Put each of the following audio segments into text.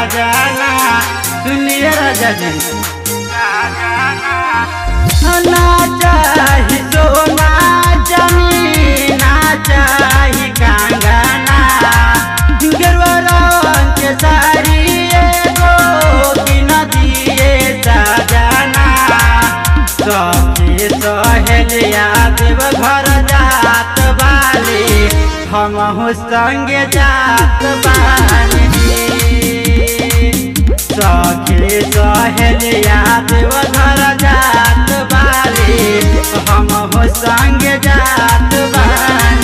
साजना सुनिए राजा जी ना चाही सोना जमीन ना चाही कंगना गेरुआ रंग के साड़ी एगो किन दिए साजना सखी सहेलिया देव घर जात बाली हमहु संगे जात बानी सखी सहेलिया देव घर जात बाली हमहु संगे जात बानी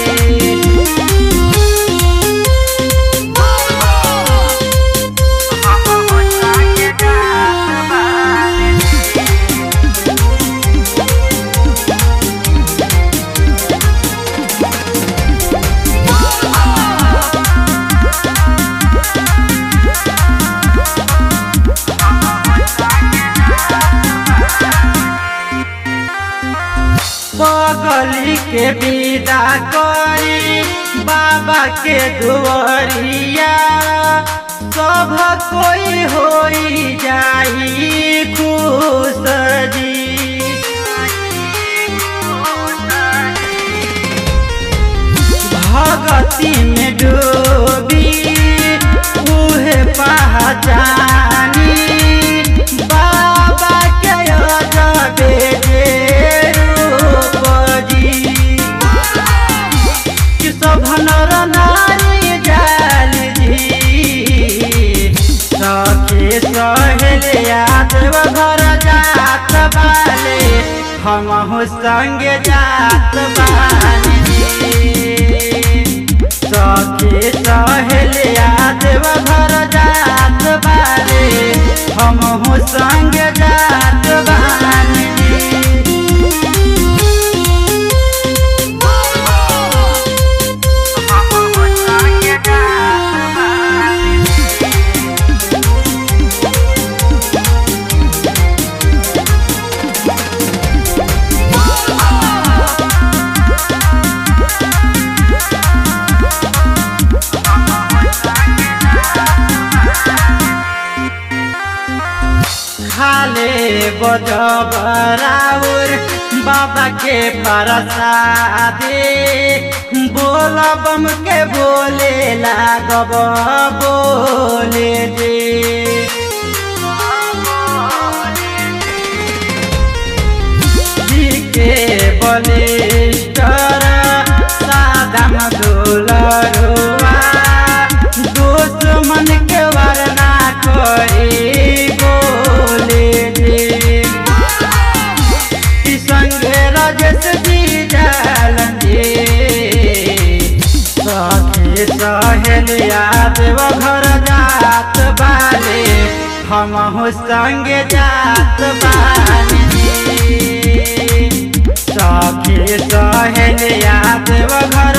हमहु संगे जात बानी पगली के विदा करी बाबा के दुआरिया सब कोई होई जाई खुश जी भगती में डूबी उहे पहचानी बाबा के अजबे जे रूप जी कि सब नर नारी जाल जी सखी सहेलिया देव घर जात बाले हमहु संगे जात बानी सखी सहेलिया देव घर जात बाले हमहु संगे जात बानी खाले बजबराउर बाबा के परसादे बोल बम के बोले लागब बोले दे जी के बलिष्ठर सादम दुलरुआ दुश्मन के वरना करी बोले दे कि संगे राजेश जी जालन जी सखी सहेलिया देव घर जात बाले हमहु संगे जात बानी सखी सहेलिया देव घर